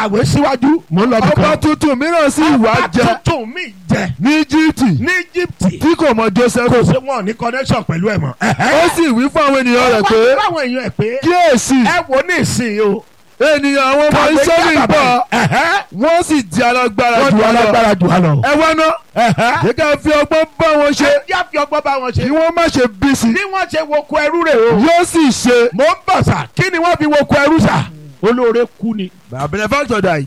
kàwé síwájú mo ń lọ bí ọba kan. tuntun mìíràn sì wá ọba jẹ tuntun mi jẹ ní Íjíbítì ní Íjíbítì tí kò mọ Joseph kò sí wọn ní connection pẹ̀lú ẹ̀ mọ́. ó sì wí fún àwọn ènìyàn rẹ̀ pé wọ́n báwọn èèyàn ẹ̀ pé kíyèsí ẹ wo ní ìsìn o. ènìyàn àwọn ọmọ kàwé Ísírẹ́lì jábàbà. bọ̀ Ẹ̀hẹ́. wọ́n sì di alágbára wọ́n jù ju wá lọ alágbára jù wá lọ. ẹ wá ná Ẹ̀hẹ́. yẹ ká fi ọgbọ́n bá wọn ṣe ẹ jẹ́ àfi ọgbọ́n bá wọn kí ṣe. wọ́n má ṣe bí sí bí wọ́n ṣe wo ko ẹrú rẹ̀ o. yóò sì ṣe. mo ń bọ̀ sà kí ni wọ́n fi wo ko ẹrú sà. olóore kú ni. My benefactor died.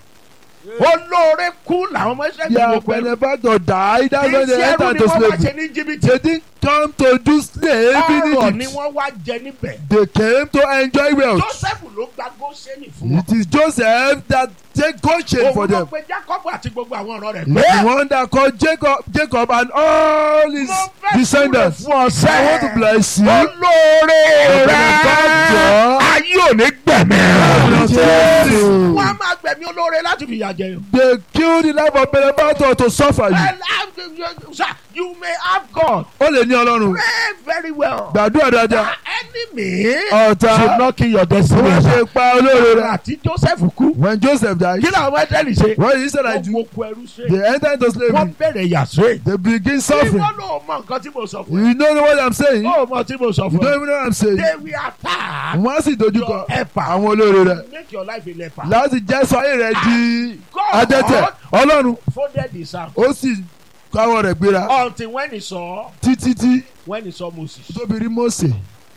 olóore kú làwọn ọmọ ẹsẹ̀ fi Their wo ko ẹrú. benefactor died. That's when they iṣẹ́ ẹrú entered ni into wọ́n wá slavery. ṣe ní jìbìtì. They didn't come to do slave ọrọ̀ in ni Egypt. wọ́n wá jẹ níbẹ̀. They came to enjoy wealth. Joseph ló gba Góṣẹ́nì fún wọn. It is Joseph that take Goshen for òun ló them. pe Jacob àti gbogbo àwọn ọ̀rọ̀ rẹ̀ The pé. one that called Jacob, Jacob and all his mo fẹ́ descendants. kúrò fún ọ̀sẹ̀. I want to bless you. olóore rẹ̀ benefactor. ayé ò ní gbẹ̀mí Jésù. rẹ̀. wọ́n á máa gbẹ̀mí olóore láti fìyà jẹ yàn. They killed the life of benefactor to suffer you. And, uh, sir, you may have God. Ó lè ní Ọlọ́run. Pray very well. Gbàdúrà dáadáa. The enemy Ọ̀tá. should not kill your destiny. Wọ́n ṣe pa olóore rẹ̀. àti Joseph kú. When Joseph died, kí làwọn ẹ̀dẹ́rì ṣe. what he said I wọ́n do, wo ku ẹrú ṣe. they entered into slavery. wọ́n bẹ̀rẹ̀ yà ṣe. They begin Bí suffering. wọ́n lò mọ nǹkan tí mo sọ fún ẹ. You don't know what I'm saying? You ó mọ tí mo sọ fún don't ẹ. even know what I'm saying. they will attack Wọ́n á sì dojú kọ your helper. àwọn olóore rẹ̀. make your life a leper. Láti jẹ́ sọ ayé rẹ̀ di God adẹ́tẹ̀. Ọlọ́run folded his arm ó sì káwọ́ rẹ̀ gbéra until when he saw títí tí when he saw Moses. tóbi rí Mósè.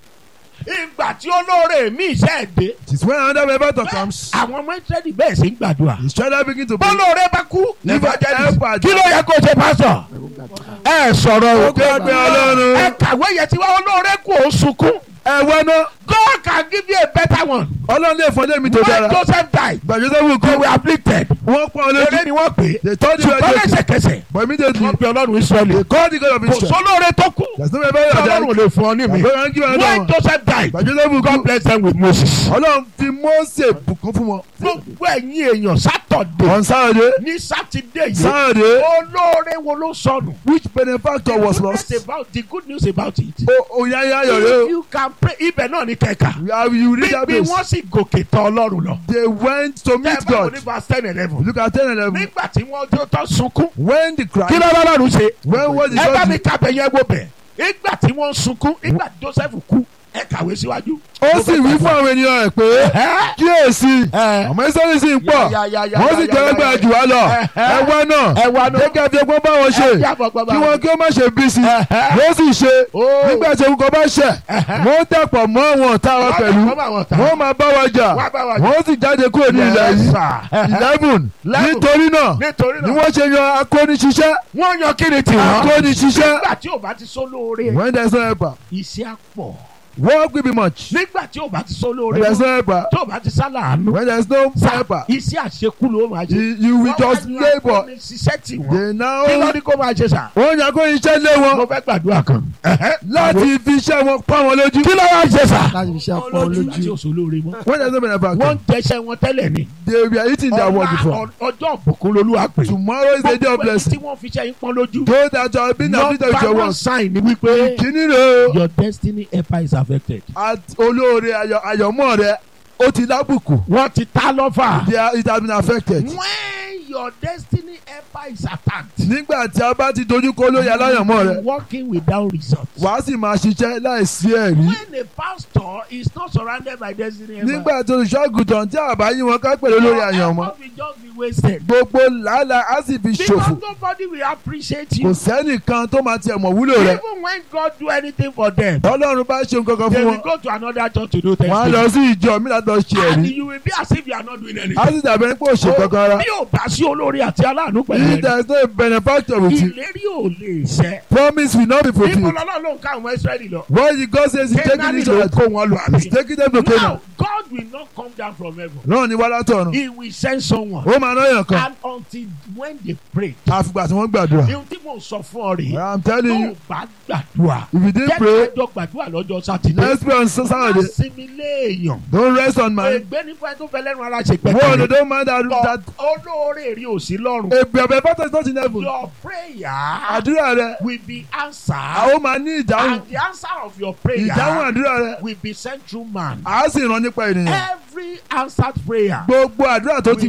ìgbà tí olóore mi iṣẹ́ ẹ̀ dé. It is when another benefactor comes. àwọn ọmọ ìtẹ́lẹ̀ bẹ́ẹ̀ sì ń gbàdúrà. His child begin to pray. bọ́lóore bá kú. If evangelist. helper kí ló yẹ kó ṣe pásítọ̀. ẹ sọ̀rọ̀ Ó gbàgbé Ọlọ́run. ẹ kàwé yẹn tí wọ́n olóore kú ó sunkún. Ẹ wá ná. God can give you a better one. Ọlọ́run lè fọ́n lémi tó when dára. Joseph died Gbàjọ́ tó wù they kú. were afflicted. Wọ́n pọ́n ọ eré lójú. ni wọ́n pè é. They told you ṣùgbọ́n everything. lẹ́sẹ̀kẹsẹ̀ But immediately wọ́n pe ọlọ́run Israẹli. they called the God of kò Israel. sólóore tó kú. There's no tí benefactor ọlọ́run ò that lè fún ọ ní mi. Àgbẹ̀rẹ̀ ń kí wọn when lọ́wọ́. Joseph died Gbàjọ́ tó wù God kú. bless them with Moses. Ọlọ́run fi Mósè bùkún fún wọn. gbogbo ẹ̀yin èèyàn sátọ̀dé On Saturday, ní sátidé yìí Saturday, olóore wo ló sọnù. which benefactor was The lost? goodness about the good news about it. O Oyanya Ayọ̀ rẹ if o. you can pray ibẹ̀ náà ní kẹ̀kà. You have- You read that bí place. wọ́n sì gòkè tán ọlọ́run lọ. They went to tẹ́ ẹ meet bá wò God. ní verse ten eleven. Look at ten and eleven. nígbà tí wọ́n tó tán sunkún. When the kí cry, ló lọ́lọ́run ṣe. when was the ẹ bá mi judge? kábẹ̀ yẹn wo bẹ̀. nígbà tí wọ́n sunkún nígbà tí Joseph kú ẹ kàwé síwájú. Ó sì wí fún àwọn ènìyàn rẹ̀ pé Ẹ́. kíyèsí Ẹ́. ọmọ Ísírẹ́lì sì ń pọ̀ Ya, ya, ya, wọ́n sì ya, jẹ́ ya, ẹgbẹ́ ya, jù wá lọ Ẹ́. ẹ wá náà ẹ wá náà. jẹ́ ká fi ọgbọ́n bá wọn ṣe Ẹ jẹ́ àfọ̀gbọ́n bá kí wọn. wọn kí wọ́n má ṣe bí sí Ẹ́. wọ́n sì ṣe Ó. nígbà tí orúkọ bá ṣẹ̀ wọ́n dàpọ̀ mọ́ àwọn ọ̀tá wa Wọ́n pẹ̀lú dàpọ̀ mọ́ àwọn ọ̀tá. wọ́n máa bá wa jà Wọ́n á bá wa jà. wọ́n sì jáde kúrò ní ilẹ̀ Yes, yìí sir. eleven Eleven. nítorí náà nítorí ni náà wọ́n ṣe yan akóniṣiṣẹ́ wọ́n yan kí ni tiwọn. akóniṣiṣẹ́ nígbà tí ò bá ti sọ lóore when there is no helper iṣẹ́ á pọ̀. work will be much nígbà tí ò bá ti sọ when lóore there is no helper tí ò bá ti sálàánú. when there is no helper iṣẹ́ àṣekú ló máa ṣe. you you will just labour ṣiṣẹ́ tì wọ́n. they now kí ló ní kó máa ṣe sà. wọ́n yan akóniṣiṣẹ́ lé wọn mo fẹ́ gbàdúrà kan. láti fi iṣẹ́ wọn pa wọn lójú kí ló wá ṣe sà. láti fi ṣe àpọ̀ láti lójú. òṣò lóore mọ́. when there is no benefactor wọ́n ń jẹṣẹ́ wọn tẹ́lẹ̀ ni. they were eating their word Ọ̀la- before ọ- ọjọ́ òbùkún lolúwa pè. tomorrow is the day of Gbogbo ẹni blessing tí wọ́n fi ṣe yín pọ́n lójú. those that are being afflicted with your Number one words sign ni wípé kìíní rẹ̀ o your destiny helper is affected. at olóore ayọ̀ àyọ̀mọ́ rẹ̀ ó ti lábùkù wọ́n ti ta lọ́fà. they are it has been affected when your destiny helper is attacked. nígbà tí a bá ti dojú kọ olóyè aláyọ̀mọ́ rẹ̀ working without result. wàá sì máa ṣiṣẹ́ láìsí ẹ̀rí when a pastor is not surrounded by destiny helper. nígbà tí olùṣọ́àgùtàn tí àbá yí wọn ká pẹ̀lú olórí àyànmọ́ effort will just be wasted. gbogbo làálàá á sì fi ṣòfò because nobody will appreciate kò you. sẹ́nìkan tó máa tiẹ̀ mọ̀ wúlò rẹ̀ even when God do anything for them. ọlọ́run bá ṣe nǹkan kan they fún will wọn go to another church to do wọ́n á testing. lọ sí ìjọ mi láti lọ ṣe and ẹ̀rí you will be as if you are not doing á anything. sì dàbí ẹni pé ò ṣe kankan rárá bí o bá sí olórí àti aláàánú pẹ̀lú if ẹ̀rí. there is no benefactor with you ìlérí ò lè ṣẹ. promise will not be níbo fulfilled lọ́lọ́ ló ń ká àwọn Ísírẹ́lì lọ. what the God says he taking Kénáánì it ló to kó wọn lọ he's àbí. taking them to Canaan now God will not come down from heaven. náà ni wàhálà tọ̀run he will send someone. ó máa náyàn kan and until when they pray. àfìgbà tí wọ́n gbàdúrà ihun tí mò ń sọ fún ọ rèé. I'm telling tó you o bá gbàdúrà. if you didn't jẹ́ pray ká jọ gbàdúrà lọ́jọ́ sátidé. let's pray on Saturday sinmi léèyàn. don't rest on my ègbé nípa tó fẹ́ lẹ́nu ara ṣe word pẹ̀lú. don't mind that that olóore rí òsì lọ́rùn. a benefactor is not in heaven your prayer àdúrà rẹ will be answered. àwọn máa ní ìdáhùn and the answer of your prayer ìdáhùn àdúrà rẹ will be sent through man. àá sì rán nípa ènìyàn every answered prayer gbogbo àdúrà tó ti